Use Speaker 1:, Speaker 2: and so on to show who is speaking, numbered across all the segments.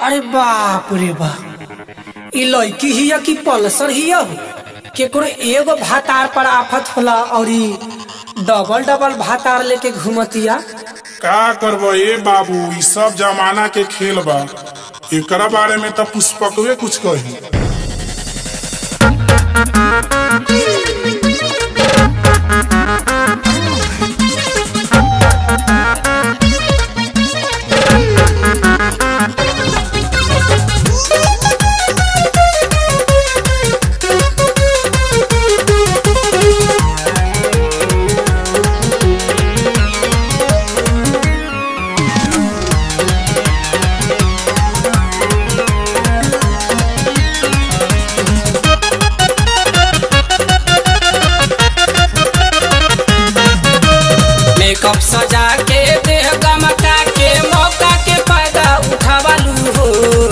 Speaker 1: अरे बाप रे बाप ई लड़की हिया कि पल्सर हिया केकरो एगो भातार पर आफत होला और ई डबल डबल भातार लेके घूमतिया
Speaker 2: का करबो ए बाबू ई सब जमाना के खेल बा एकरा बारे में तो पुष्पकवे कुछ कही
Speaker 1: मेकअप सजा के देह गमका के मौका के फायदा उठावालू हो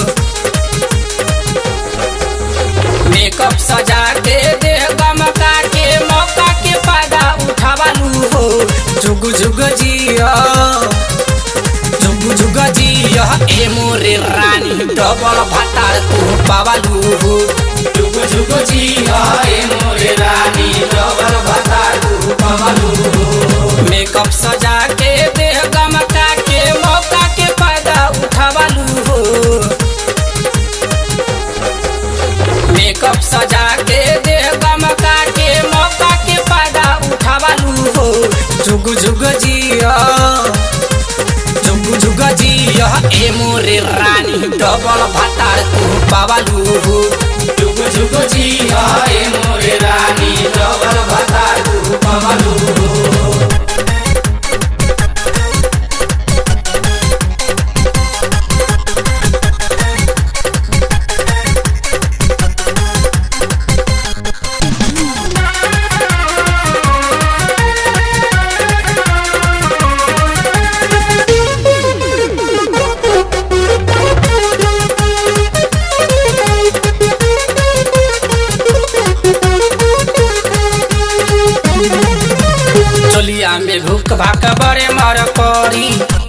Speaker 1: मेकअप सजा के देह गमका के मौका के फायदा उठावालू हो जुग जुग जिया जुग जुग जिया ए मोरे रानी डबल भातार तू पावालू हो जुग जुग जिया ए मोरे रानी डबल भातार तू पावालू हो मेकअप सजा के देह गमका के मौका के फायदा उठावालू हो मेकअप सजा के देह गमका के मौका के फायदा उठावालू हो जुग जुग जिया जुग जुग जिया ए मोरे रानी डबल भातार तू पावालू हो जुग जुग जिया ए मोरे रानी डबल भातार तू पावालू हो चोलिया में भूख भाक बड़े मर करी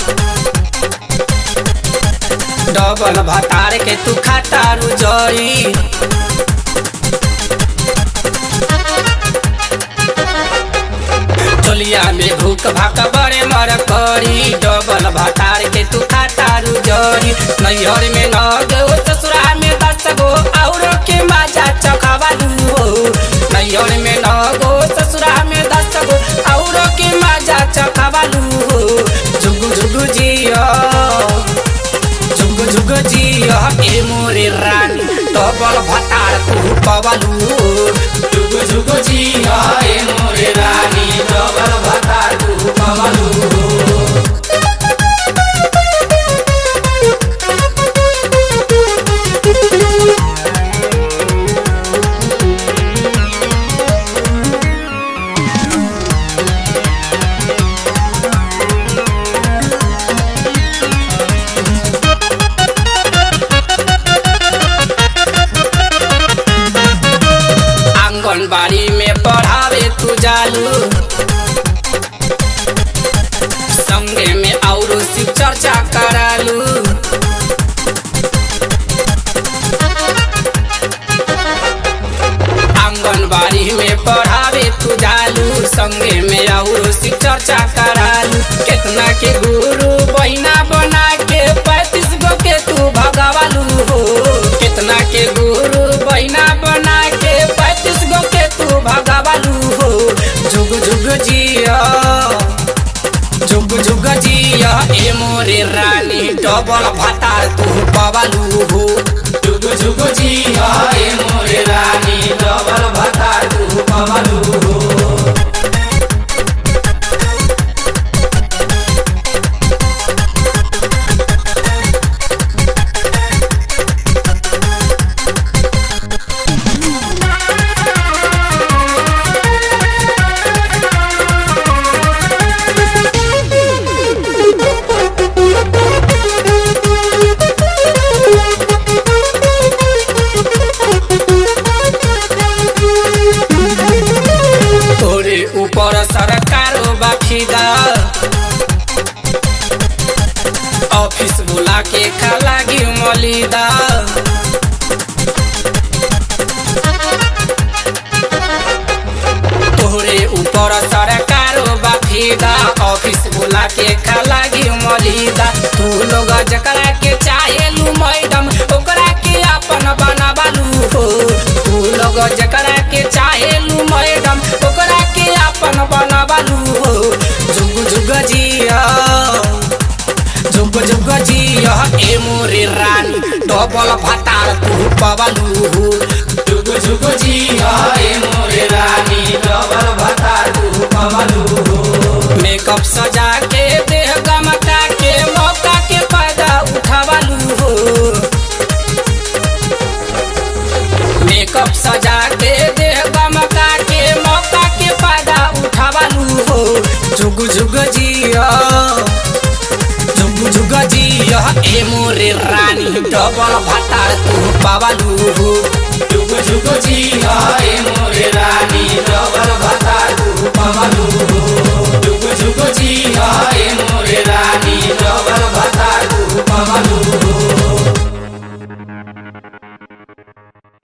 Speaker 1: डबल भतार के तू खाता रुजरी चोलिया में भूख भाक बड़े मर करी डबल भतार के तू खाता रुजरी नैहर में न गो ससुरा में दस गो और के माजा चखावालू हो नैहर में न गो ससुरा में दस गो और के माजा चखावालू हो जुग जुग जिया जुग जुग जिया ए मोरे रानी डबल भतार तू पवालू जुग जुग जिया ए मोरे रानी डबल भतार तू पवालू आंगनबाड़ी में पढ़ावे तू जालू संगे में और शिव चर्चा करालू आंगनबाड़ी में पढ़ावे तू जालू संगे में और शिव चर्चा करालू कितना के गुरु बहिना बना के पैंतीस गो के तू भगवालू हो कितना के गुरु बहिना बना के पैंतीस गो के तू भगवालू हो जुग जुग जिया जुग जुग जिया ए मोरे रानी डबल भातार तू पवालू हो जुग जुग जिया ए मोरे रानी डबल भातार तू पवालू हो बुला के खा लागी मलिदा तोहरे ऊपर सरकारो बाफिदा ऑफिस बुला के खा लागी मलिदा तू लोग जकरा के चाहेलू मैडम ओकरा के अपन बनाबालू हो तू लोग जकरा के चाहेलू मैडम ओकरा के अपन बनाबालू हो जुग जुग जिया जुग जुग जिया ए मोरे रानी डबल भातार तू पवालू जुग जुग जिया ए मोरे रानी डबल भातार तू पवालू मेकअप सजा के देह गमका के मौका के फायदा उठावालू हो मेकअप सजा के देह गमका के मौका के फायदा उठावालू हो जुग जुग जिया जुग जुग जिया ए मोरे रानी डबल भातार तू पावालू हो जुग जुग जिया